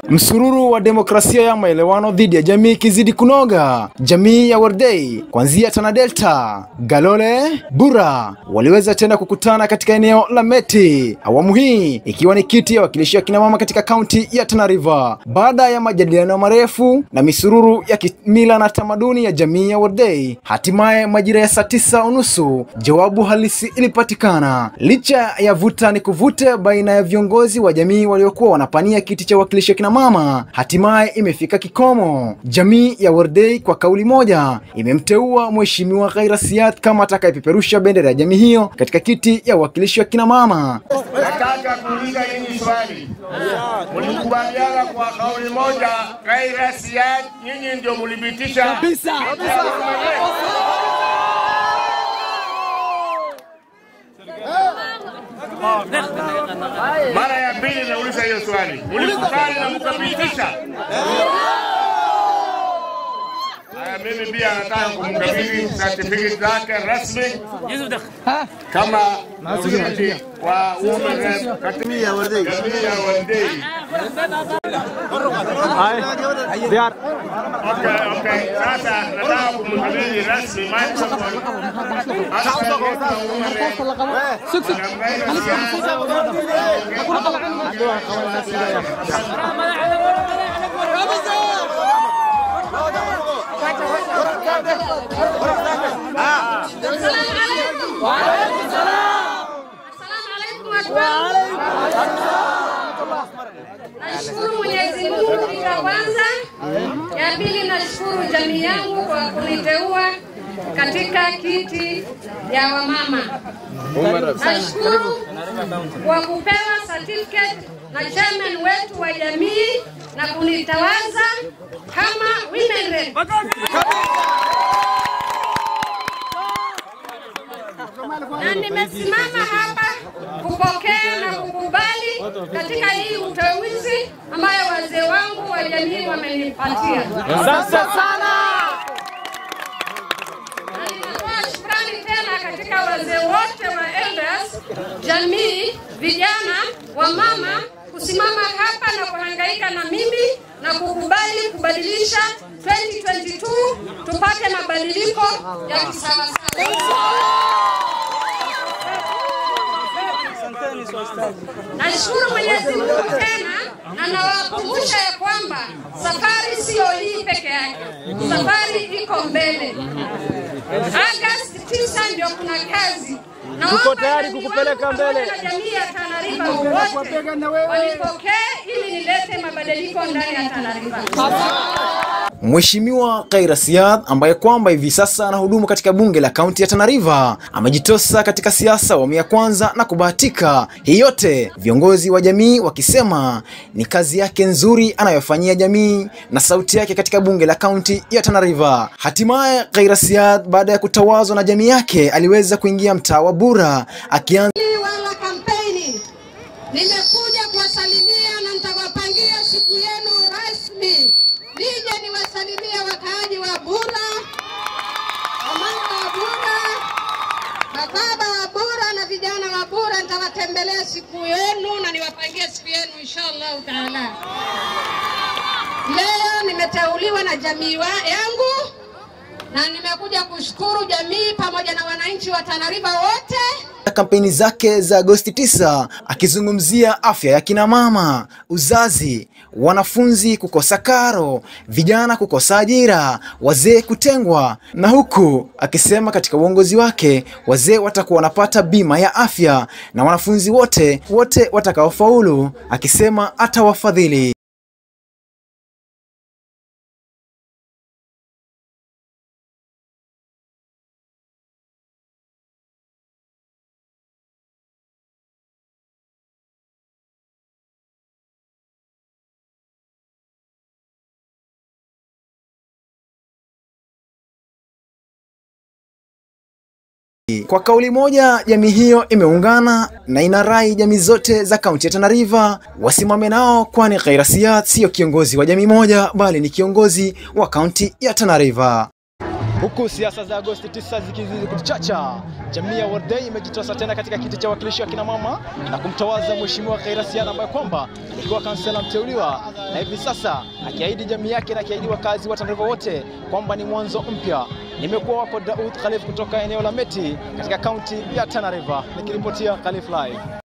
Msururu wa demokrasia ya maelewano dhidi ya jamii ikizidi kunoga. Jamii ya Wardei kuanzia Tana Delta, Galole, Bura waliweza tena kukutana katika eneo la Meti, awamu hii ikiwa ni kiti ya wakilishi wa kina mama katika kaunti ya Tana River. Baada ya majadiliano marefu na misururu ya kimila na tamaduni ya jamii ya Wardei, hatimaye majira ya saa tisa unusu jawabu halisi ilipatikana. Licha ya vuta ni kuvute baina ya viongozi wa jamii waliokuwa wanapania kiti cha wakilishi wa kina mama, hatimaye imefika kikomo. Jamii ya Wardei kwa kauli moja imemteua Mheshimiwa Khaira Siat kama atakayepeperusha bendera ya jamii hiyo katika kiti ya wakilishi wa kina mama. Nataka kuuliza nyinyi swali. Mlikubaliana kwa kauli moja Khaira Siat, nyinyi ndio mlipitisha kabisa. Mara ya pili nauliza hiyo swali. Mlikubali na mkapitisha? Haya, mimi pia nataka kumkabidhi certificate zake rasmi kama mwenyekiti wa Women Rep katika jamii ya Wardei. Okay, okay. Sasa nataka kumkabidhi rasmi microphone. Aspect wa Women Rep. Nashukuru Mwenyezi Mungu kitu ya kwanza. Ya pili nashukuru jamii yangu kwa kuniteua katika kiti ya wamama. Nashukuru kwa kupewa certificate na chairman wetu wa jamii na kunitawaza kama women rep. na nimesimama hapa kupokea na kukubali katika hii uteuzi ambayo wazee wangu wa jamii wamenipatia. Asante sana. Na ninatoa shukrani tena katika wazee wote wa elders, jamii, vijana, wamama kusimama hapa na kuhangaika na mimi na kukubali kubadilisha 2022 tupate mabadiliko ya kisawasawa. Nashukuru Mwenyezi Mungu tena na nawakumbusha ya kwamba safari siyo hii peke yake, safari iko mbele. Agosti tisa ndio kuna kazi. Tuko tayari kukupeleka mbele. Na jamii ya Tana River wote wanipokee ili nilete mabadiliko ndani ya Tana River. Mheshimiwa Khaira Siat ambaye kwamba hivi sasa anahudumu katika bunge la kaunti ya Tana River amejitosa katika siasa awamu ya kwanza na kubahatika. Hii yote viongozi wa jamii wakisema ni kazi yake nzuri anayofanyia jamii na sauti yake katika bunge la kaunti ya Tana River. Hatimaye Khaira Siat baada ya kutawazwa na jamii yake aliweza kuingia mtaa wa Bura akianza wala kampeni. Nimekuja kuwasalimia na nitawapangia siku yenu rasmi, nije niwasalimie wakaaji wa Bura, wamama wa Bura, mababa wa Bura na vijana wa Bura. Nitawatembelea siku yenu na niwapangie siku yenu inshallah taala. Leo nimeteuliwa na jamii wa yangu na nimekuja kushukuru jamii pamoja na wananchi wa Tana River wote kampeni zake za Agosti 9 akizungumzia afya ya kina mama, uzazi, wanafunzi kukosa karo, vijana kukosa ajira, wazee kutengwa, na huku akisema katika uongozi wake wazee watakuwa wanapata bima ya afya na wanafunzi wote wote watakaofaulu, akisema atawafadhili. Kwa kauli moja, jamii hiyo imeungana na inarai jamii zote za kaunti ya Tana River wasimame nao, kwani Khaira Siat siyo kiongozi wa jamii moja, bali ni kiongozi wa kaunti ya Tana River. Huku siasa za Agosti 9 zikizidi kuchacha, jamii ya Wardei imejitosa tena katika kiti cha wakilishi wa kina mama na kumtawaza Mheshimiwa Khaira Siana ambaye kwamba alikuwa kansela mteuliwa na hivi sasa akiahidi jamii yake na akiahidi wakazi wa Tana River wote kwamba ni mwanzo mpya. Nimekuwa wako Daud Khalif kutoka eneo la Meti katika kaunti ya Tana River nikiripotia Khalif Live.